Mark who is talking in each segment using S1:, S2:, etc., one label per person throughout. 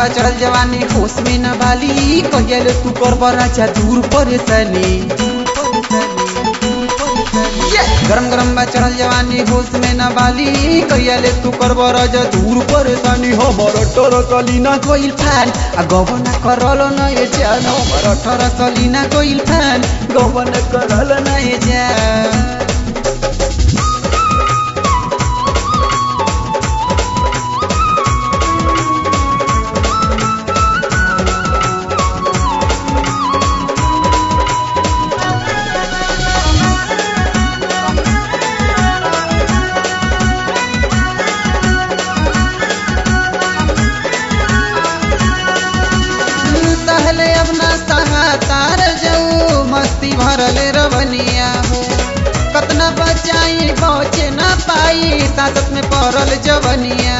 S1: चढ़ल जवानी होश में न बाली कहियल तू कर राजा दूर परेशानी गरम गरम बा चढ़ल जवानी होश में न बाली कहियल तू कर राजा दूर परेशानी हमर टोर कलीना कोइल फैन आ गवन करल न ये जान हमर ठर सलीना कोइल फैन गवन करल न ये जान सहले अब ना सहा तार जाऊ मस्ती भरले रवनिया हो कतना बचाई बचे ना पाई सासत में पड़ल जवनिया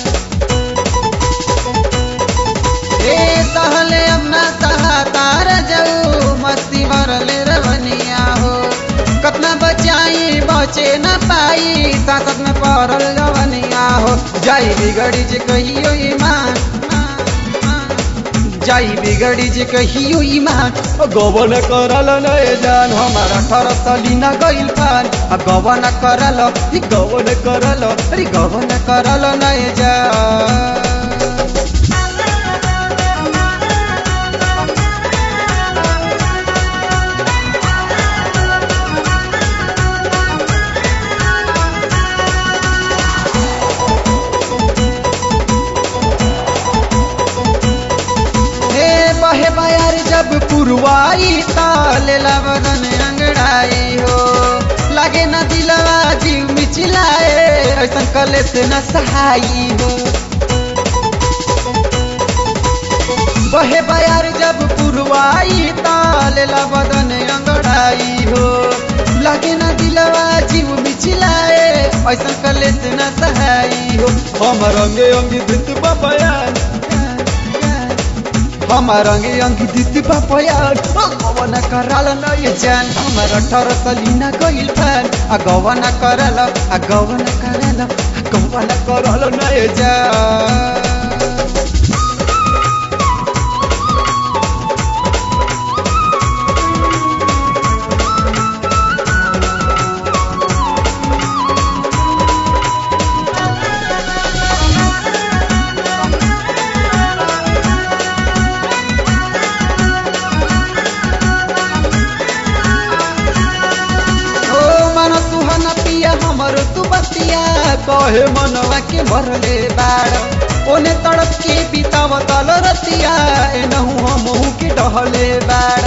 S1: ए सहले अब ना सहा तार जाऊ मस्ती भरले रवनिया हो कतना बचाई बचे ना पाई सासत में पड़ल जवनिया हो जाई बिगड़ी जे कहियो ईमान जाई बिगड़ी जे कहियो ईमान गवन करल नए जान हमारा ठर सलीना गइल फान आ गवन करल ई गवन करल अरे गवन करल नए जान हे बहे बयार जब पुरवाई तालेला बदन अंगड़ाई हो लागे न दिलवा जीव मिचिलाए ऐसा कले से न सहाई हो बहे बयार जब पुरवाई तालेला बदन अंगड़ाई हो लागे न दिलवा जीव मिचिलाए ऐसा कले से न सहाई हो हम रंगे अंगी भित बयान हमार अंगे अंगी दिदी बापयान गवन कराल न ये जान हमार ठर सलीना गइल फैन आ गवन कराल आ गवन कराल आ गवन कराल न ये जान ओ मन सुहन पिया हमर तू बतिया कहे मनवा के मरले बाड़ ओने तड़प के बिताव तल रतिया एनहु हमहु के डहले बाड़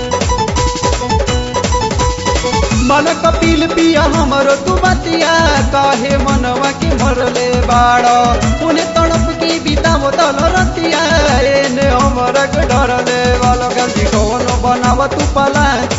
S1: मन कपिल पिया हमर तू बतिया कहे मनवा के मरले बाड़ ओने तड़प के बिताव तल रतिया एने हमर के डरले वाला गंदी कौन बनाव तू पलान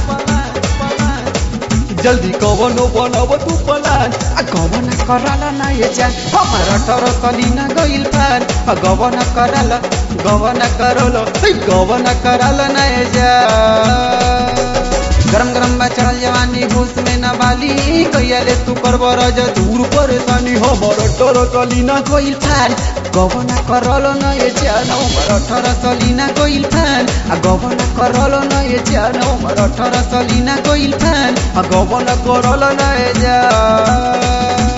S1: जल्दी कवनो बनाव तू पलान आ गवन कराल ना ये जान हमारा ठर सलीना गइल फान आ गवन कराल गवन करल ए गवन कराल ना ये जान गरम गरम बा चढ़ल जवानी होश में न बाली कहियाले तू करब रज दूर परेशानी हमर ठर सलीना गइल फान गवन करल न ये जान हमर ठर सलीना गइल फान आ गवन करल न ये जान हमर ठर सलीना गइल फान आ गवन करल न ये जान